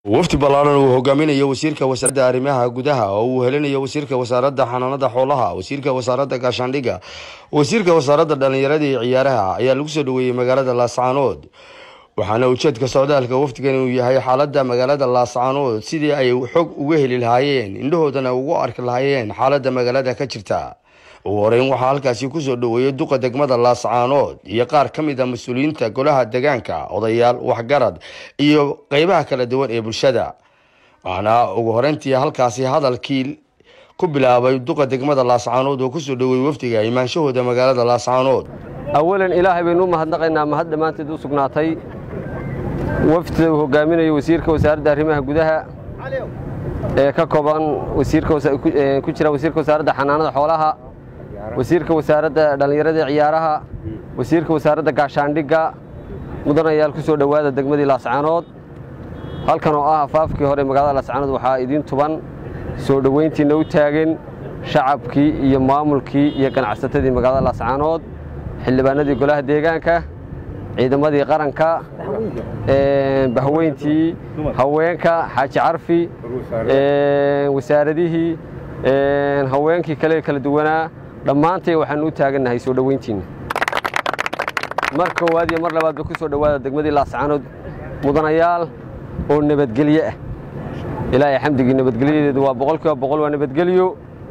wafdi ballaaran uu hogaaminayo wasiirka wasaaradda arrimaha gudaha oo uu helinayo wasiirka wasaaradda xanaanada xoolaha wasiirka wasaaradda gaashaandhigga wasiirka wasaaradda dhallinyarada iyo ciyaaraha ayaa lagu soo dhoweeyey magaalada laascaanood waxaana ujeedka socdaalka wafdigan uu yahay xaaladda magaalada laascaanood sidii ay xog uga heli lahaayeen indhahoodana ugu arki lahaayeen xaaladda magaalada ka jirta ugu horeyn waxaa halkaasi kusoo dhoweeyey duqa degmada laascaanood iyo qaar ka mid a mas-uuliyiinta golaha degaanka odayaal waxgarad iyo qeybaha kala duwan ee bulshada waxaana ugu horeyntii halkaasi hadalkii ku bilaabay duqa degmada laascaanood oo kusoo dhoweeyey wafdiga imaanshahooda magaalada laascaanood awalan ilaahay baynu u mahadnaqaynaa mahad dhammaanteed u sugnaatay wafdida uu hogaaminayo wasiirka wasaaradda arrimaha gudaha ee ka kooban ku jira wasiirka wasaaradda xanaanada xoolaha wasiirka wasaaradda dhallinyarada ciyaaraha wasiirka wasaaradda gaashaandhigga mudanayaal ku soo dhowaada degmadii laascaanood halkan oo ah afaafkii hore magaalada laascaanood waxaa idiin tuban soo dhoweyntiinna u taagan shacabkii iyo maamulkii iyo ganacsatadii magaalada laascaanood xildhibaanadii golaha deegaanka ciidamadii qaranka bahweyntii haweenka xaaji carfi wasaaradihii haweenkii kale kala duwanaa dhammaantay waxaanu u taagannahay soo dhoweyntiinna mar koowaad iyo mar labaadba ku soo dhowaada degmadii laascaanood mudanayaal oo nabadgelye ah ilaahay xamdigii nabadgelyadeedu waa boqol kiiba boqol waa nabadgelyo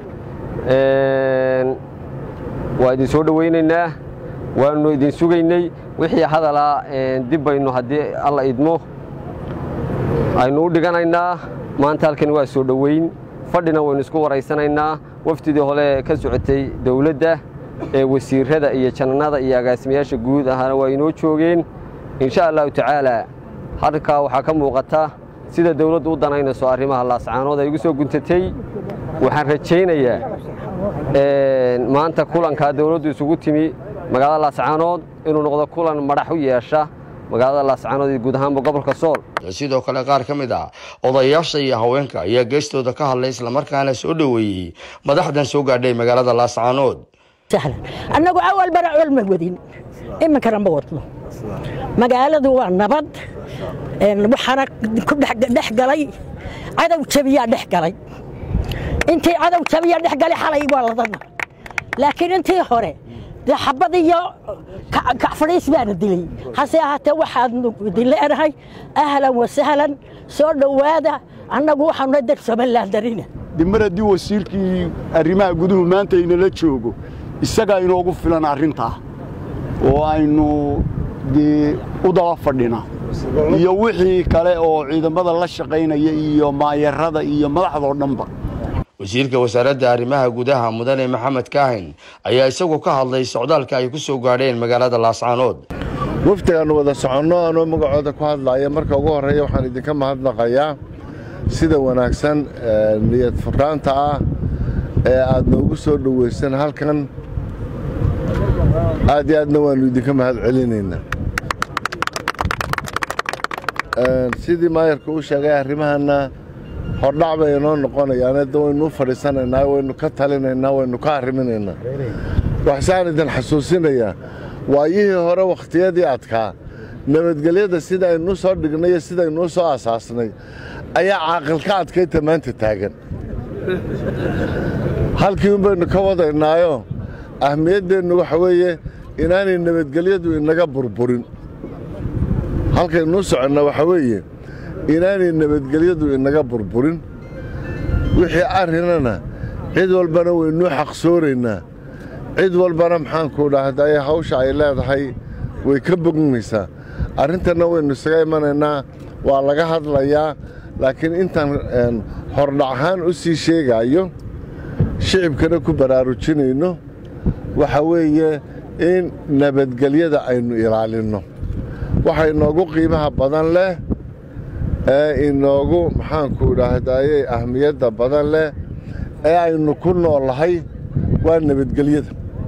waa idin soo dhoweynaynaa waanu idin sugaynay wixii hadalaa dib baynu haddii alla idmo aynu u dhiganaynaa maanta halkani waa soo dhoweyn fadhina waynu isku waraysanaynaa wafdidii hole ka socotay dowladda ee wasiirada iyo jananada iyo agaasimayaasha guud ahaana waa inoo joogeen insha allahu tacaala halkaa waxaa ka muuqata sida dowladdu u danaynayso arrimaha laascaanood ay ugu soo guntatay waxaan rajaynayaa maanta kulankaa dowladdu isugu timi magaalada laascaanood inuu noqdo kulan madax u yeesha magaalada laascaanood iyo guud ahaanba gobolka sool sidoo kale qaar ka mid ah odayaasha iyo haweenka ayaa geestooda ka hadlay islamarkaana soo dhoweeyey madaxdan soo gaadhay magaalada laascaanood annagu awal bara col ma wadin iminkana ma wadno magaaladu waa nabad waxaana ku dhex galay cadow jabiyaa dhex galay intii cadow jabiya dhex galay xalay waa ladana laakiin intii hore dee xabad iyo kacfadhiis baana dilay hase ahaatee waxaadnu idin leenahay ahlan wa sahlan soo dhowaada annagu waxaanu dar somalilan darina dimar haddii wasiirkii arrimaha guduhu maanta inala joogo isagaa inoogu filan arrintaa oo aynu dee u daba fadhina iyo wixii kale oo ciidamada la shaqaynaya iyo maayarada iyo madaxdoo dhanba wasiirka wasaaradda arrimaha gudaha mudane maxamed kaahin ayaa isagu ka hadlay socdaalka ay ku soo gaadheen magaalada laascaanood wafdigaannu wada soconno anoo magacooda ku hadlaaya marka ugu horreeya waxaan idinka mahadnaqayaa sida wanaagsan niyad furaanta ah ee aad noogu soo dhowaysan halkan aad iyo aadna waannu idinka mahad celinaynaa sidii maayarka uu sheegay arrimahanna hordhac bay inoo noqonayaan da waynu u fadhiisanaynaa waynu ka talinaynaa waynu ka arriminaynaa waxsaan idin xasuusinayaa waayihii hore wakhtiyadii adkaa nabadgelyada sida aynuu soo dhignay iyo sidaynuu soo asaasnay ayaa caaqilka adkayta maanta taagan halkii un baynu ka wadaynaayo ahmiyaddeennu waxa weeye inaanay nabadgelyadu inaga burburin halkaynuu soconna waxa weeye inaanay nabadgelyadu inaga burburin wixii arrinana cid walbana waynuu xaqsooraynaa cid walbana maxaanku dhahday hawsha ay leedahay way ka bognaysaa arrintanna waynu isaga imanaynaa waa laga hadlayaa laakiin intaan hordhac ahaan u sii sheegaayo shicibkana ku baraarujinayno waxa weeye in nabadgelyada aynu ilaalinno waxa inoogu qiimaha badan leh ee inoogu maxaanku dhahdaye ahmiyadda badan leh ee aynu ku noolahay waa nabadgelyada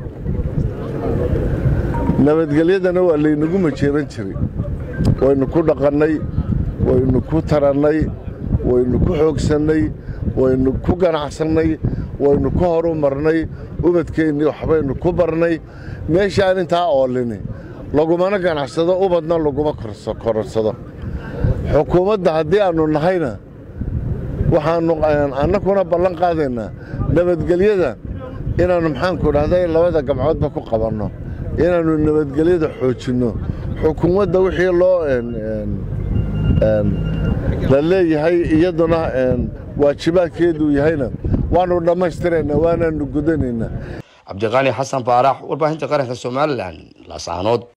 nabadgelyadana waa laynagu majeeran jiray waynu ku dhaqannay waynu ku tarannay waynu ku xoogsannay waynu ku ganacsannay waynu ku horu marnay ubadkeennii waxbaynu ku barnay meeshaan intaa oolini lagumana ganacsado ubadna laguma kororsado xukuumadda haddii aannu nahayna waxaannu annakuna ballan qaadaynaa nabadgelyada inaannu maxaanku dhahday labada gamcoodba ku qabanno inaannu nabadgelyada xoojinno xukuumadda wixii loo la leeyahay iyaduna waajibaadkeeduu yahayna waannu dhammaystiraynaa waanaannu gudanaynaa cabdiqaani xasan baarax warbaahinta qaranka somalilan laascaanood